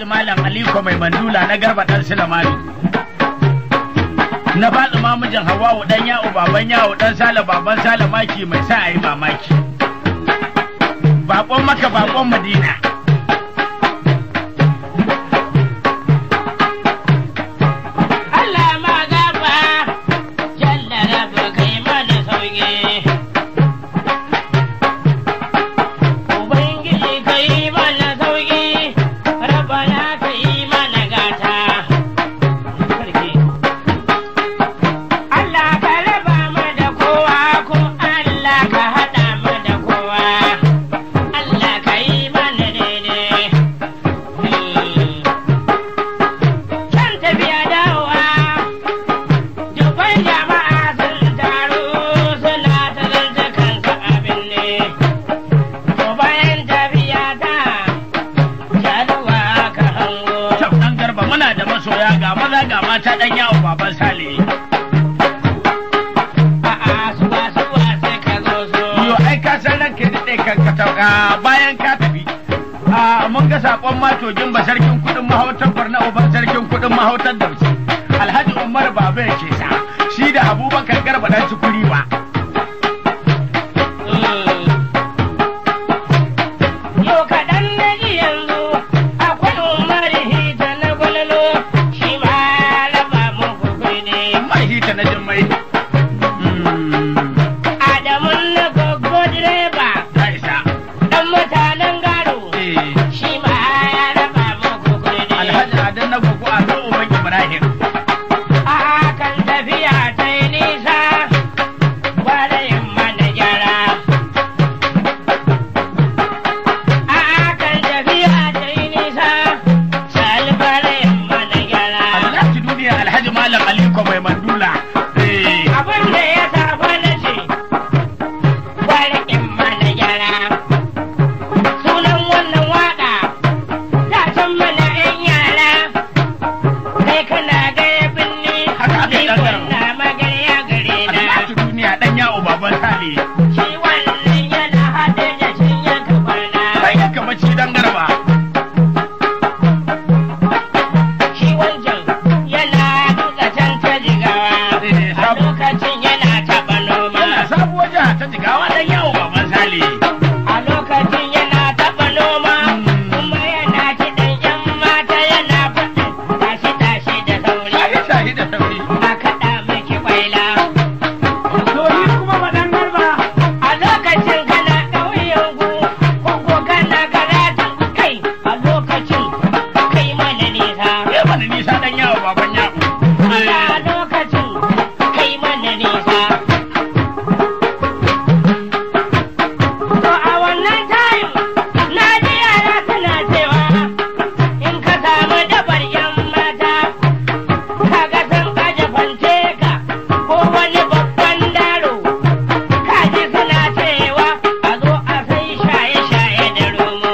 alhaji malam aliko mai mandula na garba dan silamani na faɗi mamijin hawawu dan yawo baban yawo dan sale baban sale maki mai sa ayi mamaki bakon maka bakon madina Allah ma gaba jalla rabba kai mana sauki Ubangiji kai mana sauki rabbana kai mana gata Allah ka raba mu da kowa ko Allah ka hada mu da kowa Allah ka yi mana daidai Can tafiya dawowa, dubban jama'a sun taru suna ta zanta kansu abin ne. To bayan tafiya ta, jaduwa ka hango. Kyau ɗan garba muna da masoya ga maza ga mata ɗan yawo baban sale. A'a suwa suwa sai ka zo so. Yo ai ka san ranka da ɗaya kan ka tauka bayan ka tafi. A mun ga saƙon matogin ba sarkin kuɗin mahautar Borno uban sarkin kuɗin mahautar Dauci. Alhaji Umar Baba ya ke sa shi da Abubakar Garba ɗan cikuri ba. Yau kaɗan na ji yanzu akwai Umar Hita na gwalolo shi ma ya raba muku kuɗi. Mai hita na jin mai. Adamu na gogo direba Ta isa. ɗan mutanen gado Eh, shi ma ya raba muku kuɗi. Alhaji Adan na gugu a zo Uban Ibrahim. A kan tafiya ta yi nisa gwadayin mana gyara. A kan tafiya ta yi nisa salbarayin mana gyara. Alhaji duniya Alhaji Malam Aliko mai mandula. Eh, Abin da ya saba na ce gwadayin mana gyara. Sunan wannan waƙa ta can mana 'yan yara. Kai kana gaya binni, Haka aka yi ni ɗan garin. na magarya gare na. Alhaji duniya ɗan yawo baban sale. Shi wannan yana haɗe da cinya kabarna. Sai ya kama ci dan garba. Shi wancan yana duka can ta jigawa. Eh, A sabu- lokacin yana taɓa noma. Wannan sabuwar jiha ta jigawa ɗan yawo baban sale. A lokacin yana taɓa noma. Kuma yana kiɗan ƴan mata yana faɗin tashi-tashi da sauri. Shahi shahi da sauri. A kaɗa miki kwaila. To ni kuma madan garba. A lokacin kana ƙauyen ku, ko ko kana karatun kai. A lokacin kai mana nisa. Ya mana nisa ɗan yawo baban yawo. a lokacin kai mana nisa. To a wannan time na ji yara suna cewa in ka samu dabar yan mata kaga sun aje fante ka ko wani babban daro kaji suna cewa a zo a sai shaye-shaye da romo.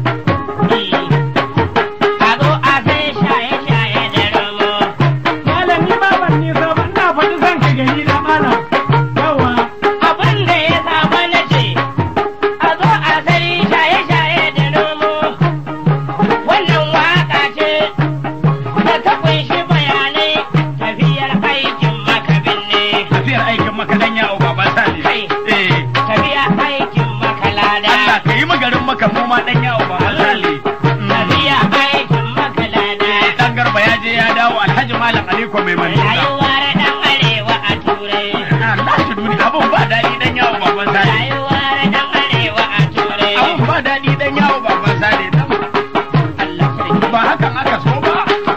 A zo a sai shaye-shaye da romo. Malami ba ban nisa ba ina faɗi zan ka gani na malam. Yawa. abin da ya saba na ce a zo a sai shaye-shaye da nomo wannan waka ce da ta kunshi bayanai tafiyar aikin makabin ne Tafiyar aikin maka ɗan yawo baban sale. Kai. Eh, tafiyar aikin makalada Allah ka yi magarin maka mu ma ɗan yawo baban sale. tafiyar aikin makalada Dan garba ya je ya dawo Alhaji Malam Aliko mai mandula. rayuwar dan arewa a turai Alhaji duniya abun ba daɗi ɗan yawo baban sale. rayuwar dan arewa a turai Abun ba daɗi ɗan yawo baban sale. Dan Allah sarki ba hakan aka so ba.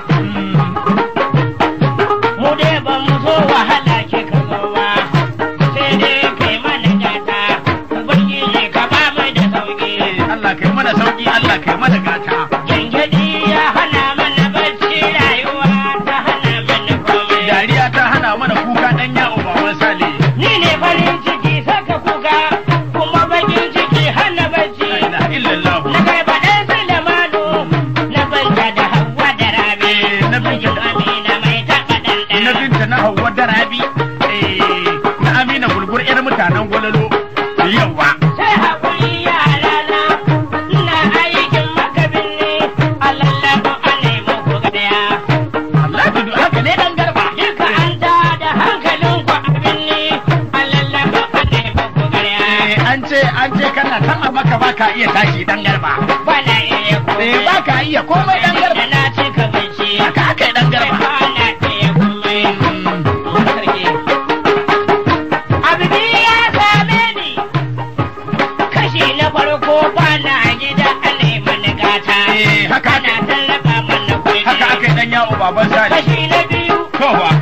mu dai ba mu so wahala ke ka zo ba sai dai kai mana gata ubangiji ka ba mu da sauki Eh, Allah kai mana sauki Allah kai mana gata. gengedi ya hana mana bacci rayuwa ta hana mana komai Dariya ta hana mana kuka ɗan yawo baban sale. ni ne farin ciki saka kuka kuma bakin ciki hana bacci La ilaha illallah. na garba ɗan Sulemanu na banta da Hauwa da Rabi Eh, na Binta da- Amina mai taɓa Na ɗanɗana binta na Hauwa da Rabi. Eh, na Amina gulgur 'yar mutanen gwalalo. Yawa. sai haƙuri yara na ina aikin maka ce an ce kana san a maka baka iya tashi dan garba bana iya komai eh baka iya komai dan da garba na ci ka bici haka aka yi dan garba bana iya komai sarki abu biyu ya same ni kashi na farko bana gida a neman gata eh haka ana aka tallaba mana kuɗi haka aka yi dan yawo baban sani kashi na biyu kowa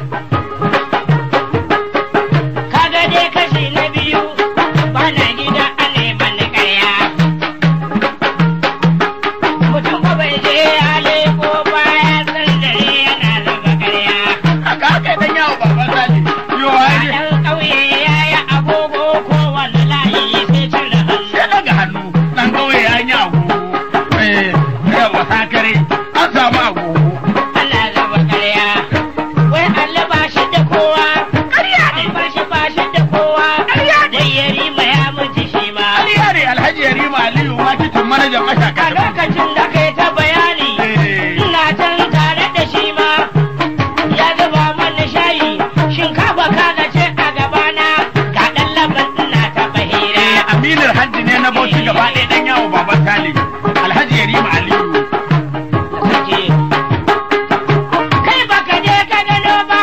kaga dai kashi na biyu bana gida a neman ƙarya mutum ba bai je ya leko baya san dare yana raba ƙarya haka aka yi dan yawo baban sani yo a ai ɗan ƙauye ya yi agogo ko wani layi sai cire hannu sai daga hannu dan kauye ya yi agogo eh yawa sakare an samu agogo ana raba ƙarya wai Allah ba shi da kowa ƙarya ne an ba shi ba shi da kowa ƙarya ne dai ya rima ya mutu shi ma ƙarya ne alhaji yarima aliyu ma kitin manajan mashaka a lokacin da kai ta bayani eh ina can tare da shi ma ya zuba mana shayi shinkafa kaga ce a gabana ga ɗan laban ina ta bahira Aminar hajji ne na bauchi gaba ɗaya ɗan yawo baban Sale. Alhaji Yarima Aliyu. kai baka je ka gano ba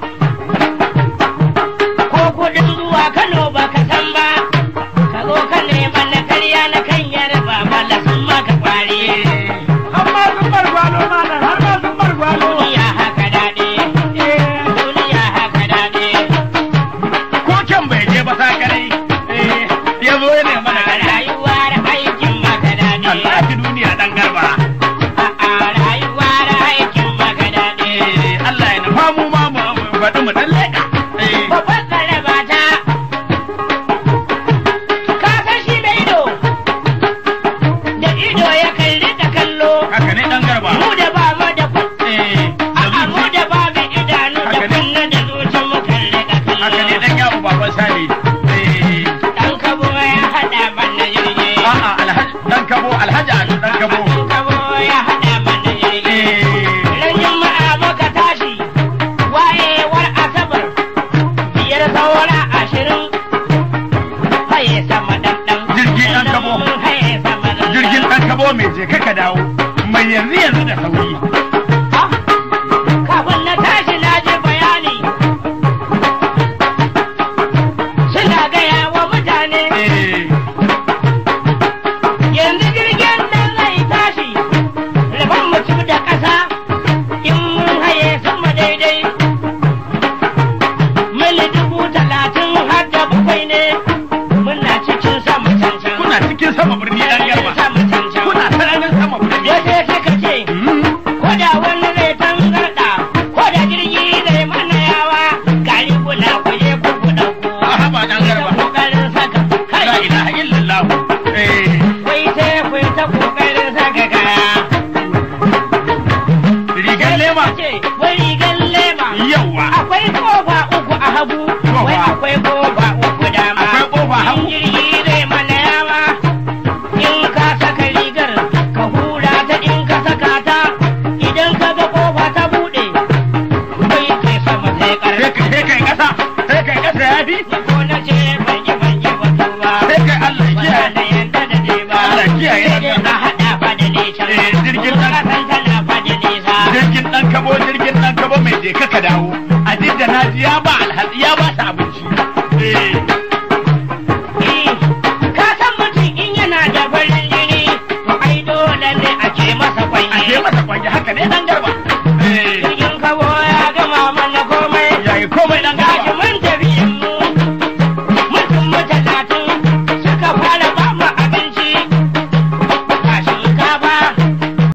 ko kudin zuwa kano baka san ba ka zo ka nema na karya na kan yarba mala sun maka kwari Har ma sun bar gwalo malam, har ma sun bar gwalo. duniya haka daɗi duniya haka daɗi Ko kyan bai je ba sakarai. Eh, ya zo ya nema da gari. rayuwar aikin maka daɗi Allah fi duniya ɗan garba. a rayuwar aikin maka daɗi Eh, Allah ya nufa mu ma mu mu faɗi mu ɗan leƙa. Eh, babban tsaraba ta ka san shi da ido da ido ya kalli da kallo haka ne ɗan garba. mu da ba mu da kun Eh, da a mu zuci. da ba mu idanu da Haka ne. kunna da zuci mu kalli da Haka ne kallo ɗan yawo baban Sale. Eh, dan kabo ya hada mana jirgi a'a alhaji ɗan kabo alhaji Ado ɗan kabo. dan kabo ya hada mana jirgi Eh, ran juma'a muka tashi wayewar asabar biyar saura ashirin haye sama dandan Jirgi ɗan kabo. haye sama dandan jirgin ɗan kabo mai je kaka dawo. Mai yanzu yanzu da sauri. Ah, kafin na tashi na ji bayani suna gaya wa mutane Eh, yanzu jirgin nan zai tashi rabon mutum da ƙasa in mun haye sama daidai mili dubu talatin har da bakwai ne muna cikin sama cancan kuna cikin sama birni ɗan garba. sama cancan Kuna sararin sama birni. wasu suka ce Mm. ko da wani zai tangarda ko da jirgi zai mana yawa gari kuna kuje ku ku dauko A haba ɗan garba. kokarin saka La kai ilaha illallah. Eh, wai sai ku ta kokarin saka kaya rigar lema. ce wai rigan lema Yawwa. akwai kofa uku a hagu wai akwai kofa uku dama Akwai kofa hagu. in jirgi zai mana yawa in ka saka rigar ka hura ta in ka saka ta idan ka ga kofa ta bude kai kai sama sai Sai karfi kai sai kai ƙasa. Sai kai ƙasa ya fi. ni ko na ce ban yi ban yi wato ba Sai kai Allah ya ba kiyaye. na yanda da je ba Allah kiyaye sai dai haka. a haɗa fa da nesa Eh, jirgin Kuma nan- ka san tana fa da nesa Jirgin ɗan kabo jirgin ɗan kabo mai je kaka dawo. A duk da na ji ya ba alhaji ya ba ta abu